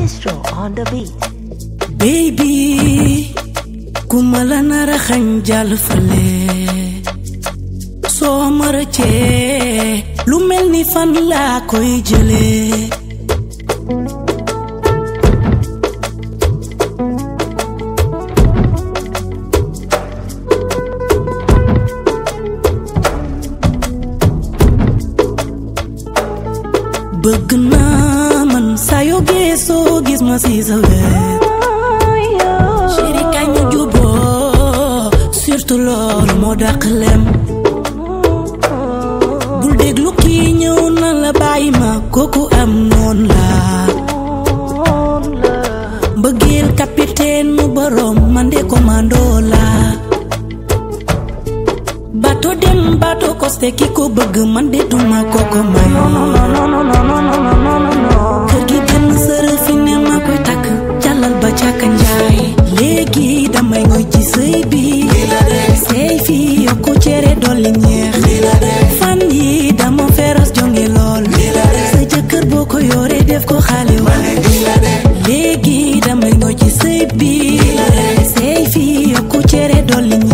Maestro on the beat. baby ku ma la nar a xañ jàll fale soo ma rëccee lu mel ni fan laa koy jëlee bëgg naa man saa yoo geesoo gis ma si sa wet chéri kañ ñu juboo surtout loolu moo dàq lem bul déglu kii ñëw na la bàyyi ma kooku am noon la mbëggeel capitaine mu borom man de commando la bato dem bato costé ki ko bëgg man de duma koko may kër gi benn sërë fi ne ma koy takk jàllal ba càkka njaay léegi damay ngoy ci sëy bi sëy fi yokku cere dolli ñeex fan yi dama feros jonge lool sa jëkkër boo ko yore def ko xale wa léegi damay ngoy ci sëy bi sëy fi yokku cere dolli